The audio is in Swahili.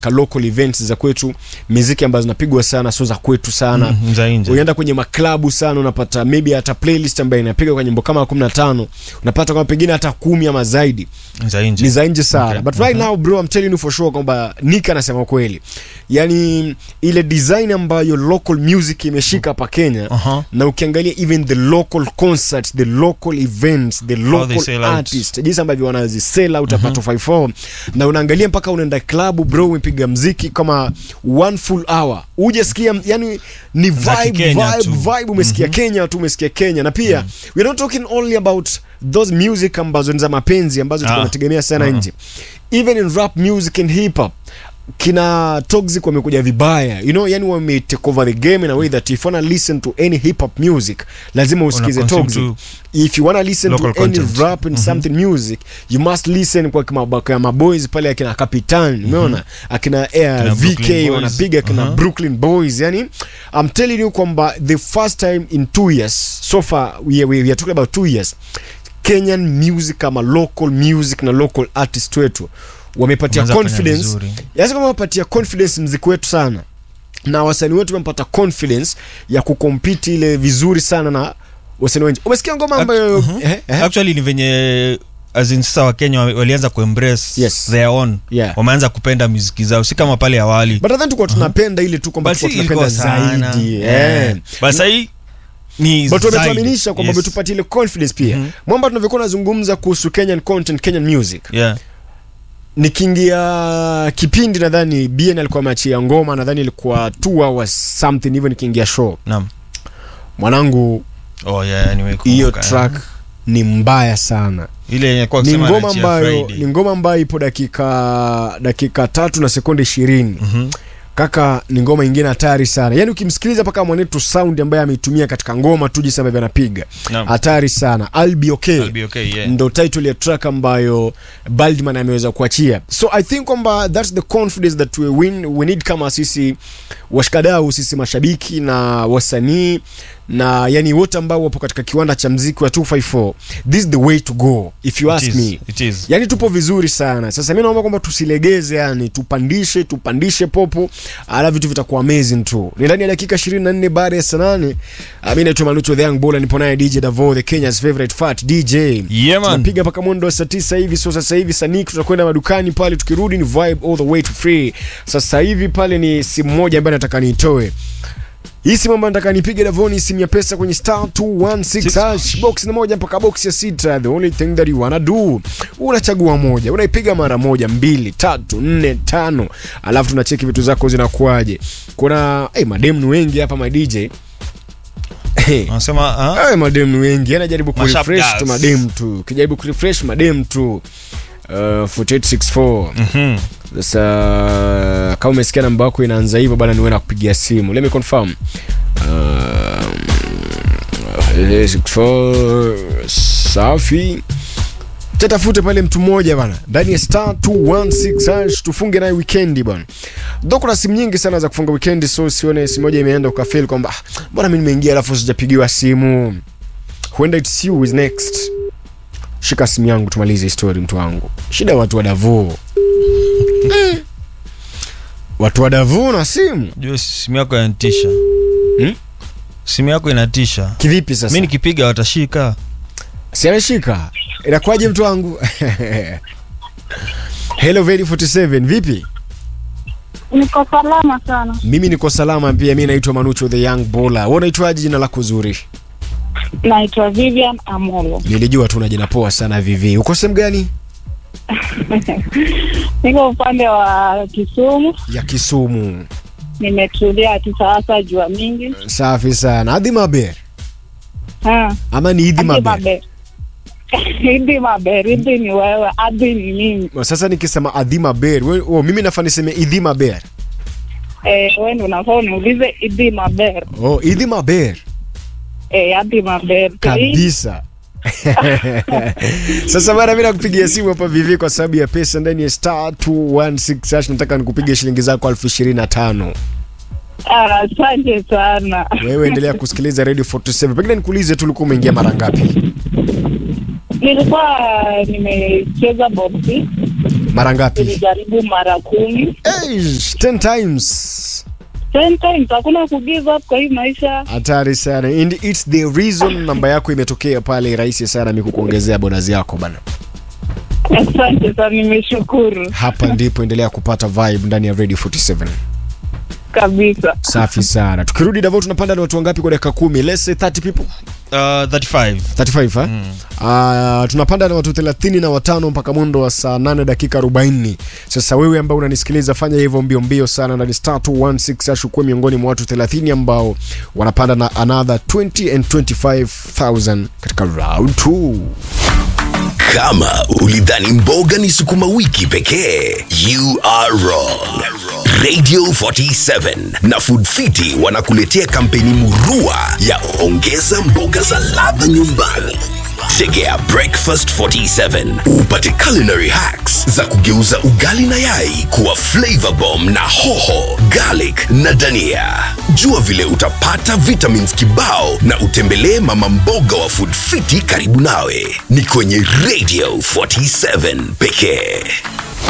ka local events za kwetu miziki ambazo zinapigwa sana sio za kwetu sana Mm, za nje. ukienda kwenye maklabu sana unapata maybe hata playlist ambayo inapiga kwa nyimbo kama 15 unapata kama pengine hata kumi ama zaidi za nje ni za nje sana Okay. but right now bro I'm telling you for sure kwamba Nick anasema kweli yani ile design ambayo local music imeshika hapa Kenya Aha. na ukiangalia even the local concerts the local events the they local sell out. artists jinsi ambavyo wanazisell out hapa 254 na unaangalia mpaka unaenda club bro umepiga mziki kama one full hour ujasikia yani ni Za vibe Kikenya vibe tu. vibe umesikia Kenya tu umesikia Kenya na pia we're not talking only about those music ambazo ni za mapenzi ambazo Ah. tunategemea sana Uh-uh. nje even in rap music and hip hop kina toxic wamekuja vibaya you know yani wame take over the game in a way that if you wanna listen to any hip hop music lazima usikize consume toxic to if you wanna listen to local any content. rap and something music you must listen kwa kima- kwa maboys pale akina Capitan umeona akina Air Akina VK Brooklyn Boys. wanapiga akina Uh-huh. Brooklyn Boys yani I'm telling you kwamba the first time in two years so far we, we, we are talking about two years Kenyan music kama local music na local artist wetu wamepatia Wameanza kufanya confidence vizuri. yaani kama wamepatia confidence mziki wetu sana na wasanii wetu wamepata confidence ya kukompiti ile vizuri sana na wasanii wengi umesikia ngoma ambayo Mhm. eh, eh? actually ni venye as in sasa wakenya wa- walianza kuembrace Yes. their own Yeah. wameanza kupenda muziki zao si kama pale awali but I think tulikuwa tunapenda ile tu kwamba But si tulikuwa tunapenda ilikuwa sana. zaidi Eh. eh. But sahii ni but zaidi. wametuaminisha kwamba Yes. wametupatia ile confidence pia Mhm. mwamba tunavyokuwa nazungumza kuhusu kenyan content kenyan music Yeah. nikiingia kipindi nadhani bn alikuwa ameachia ngoma nadhani ilikuwa two hours something hivyo nikiingia show Naam. mwanangu Oh, yeah, nimekumbuka. hiyo track ni mbaya sana ile yenye kwa ni kusema ngoma anaachia ambayo Friday. ni ngoma ambayo ipo dakika dakika tatu na sekunde ishirini Mhm. kaka ni ngoma ingine hatari sana yaani ukimsikiliza mpaka mwanetu sound ambaye ameitumia katika ngoma tu jinsi ambavyo anapiga Naam. hatari sana I'll be okay, I'll be okay, yeah. ndo title ya track ambayo baldman ameweza kuachia so i think kwamba thats the confidence that we, win, we need kama sisi washikadau sisi mashabiki na wasanii na yani wote ambao wapo katika kiwanda cha mziki wa 254 this is the way to go if you It ask is, me it is. yani tupo vizuri sana sasa mi naomba kwamba tusilegeze yani tupandishe tupandishe popo ala vitu vitakuwa amazing tu ni ndani ya dakika 24 baada ya saa nane Ah, mi naitwa manucho the young bola nipo naye dj davo the kenya's favorite fat dj Yeah, man. tunapiga mpaka mwendo wa saa tisa hivi so sasa hivi sanik tutakwenda madukani pale tukirudi ni vibe all the way to free sasa hivi pale ni simu moja ambayo nataka niitoe hii simu ambayo nataka nipige davoni simu ya pesa kwenye star 216 hash box ni moja mpaka box ya sita the only thing that you wanna do unachagua moja unaipiga mara moja mbili tatu nne tano alafu tunacheki vitu zako zinakuaje kuna hey, mademu ni wengi hapa my dj hey. Wanasema, ah? Awe madem ni wengi anajaribu Mashup kurefresh girls. tu madem tu kijaribu kurefresh madem tu uh, 4864 Mhm. sasa kama umesikia namba yako inaanza hivyo bana niwe nakupigia simu let me confirm um, 64 safi tatafute pale mtu mmoja bana ndani ya star 216 hash tufunge naye wikendi bana ndo kuna simu nyingi sana za kufunga wikendi so sione simu moja imeenda ukafil kwamba "Ah, mbona mi nimeingia alafu sijapigiwa simu huenda it's you is next shika simu yangu tumalize histori mtu wangu shida watu wa davoo Mm. watu wa davoo na simu Jua simu yako inatisha Hmm? simu yako inatisha kivipi sasa mi nikipiga watashika si ameshika inakuwaje mtu wangu hello Vedi 47 vipi Niko salama sana. mimi niko salama pia mi naitwa manucho the young bola we unaitwaje jina lako zuri Naitwa Vivian Amolo. nilijua tu na jina poa sana vivi uko sehemu gani Niko upande wa Kisumu, ya kisumu nimetulia tu sasa, jua mingi. safi sana adhi maber Ha, ama ni idhi Adi maber maber. Idi maber, idi ni wewe, adi ni mimi. sasa nikisema adhi maber we, oh, mimi nafaa niseme idhi maber Eh, wewe ndio unafaa uniulize idi maber. oh, idhi maber Eh, adi maber. kabisa sasa bana mi nakupigia simu hapa vivi kwa sababu ya pesa ndani ya star 216 hash nataka nikupigia shilingi zako elfu ishirini na tano Ah, Asante sana. wewe endelea kusikiliza radio 47 pengine nikuulize tu ulikuwa umeingia mara ngapi Nilikuwa nimecheza boxi mara ngapi Nilijaribu mara kumi. Eish, 10 times Ten times, hakuna ku give up kwa hii maisha. hatari sana and it's the reason namba yako imetokea pale rahisi sana mi kukuongezea bonus yako bana Asante sana, nimeshukuru hapa ndipo endelea kupata vibe ndani ya radio 47 kabisa. safi sana tukirudi davo tunapanda na watu wangapi kwa dakika kumi let's say 30 people Uh, 35 35 ha? Mm. Uh, tunapanda na watu 30 na watano mpaka mwendo wa saa 8 dakika 40 sasa wewe ambao unanisikiliza fanya hivyo mbio mbio sana na ni star 216 ashukue miongoni mwa watu 30 ambao wanapanda na another 20 and 25000 katika round 2 Kama ulidhani mboga ni sukuma wiki pekee, you are wrong. Radio 47 na Food Fiti wanakuletea kampeni murua ya ongeza mboga za ladha nyumbani. Tegea Breakfast 47 upate culinary hacks za kugeuza ugali na yai kuwa flavor bomb na hoho, garlic na dania. Jua vile utapata vitamins kibao na utembelee mama mboga wa Food Fiti karibu nawe. Ni kwenye Radio 47 pekee.